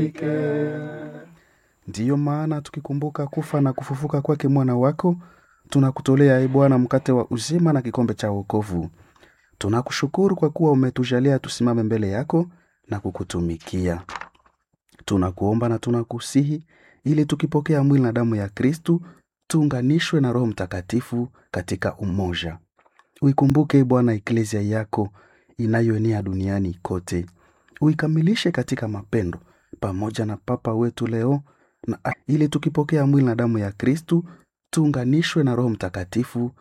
Ndiyo maana tukikumbuka kufa na kufufuka kwake mwana wako, tunakutolea e Bwana mkate wa uzima na kikombe cha wokovu. Tunakushukuru kwa kuwa umetujalia tusimame mbele yako na kukutumikia. Tunakuomba na tunakusihi ili tukipokea mwili na damu ya Kristu tuunganishwe na Roho Mtakatifu katika umoja. Uikumbuke e Bwana eklesia yako inayoenea duniani kote, uikamilishe katika mapendo pamoja na Papa wetu leo na ili tukipokea mwili na damu ya Kristu tuunganishwe na Roho Mtakatifu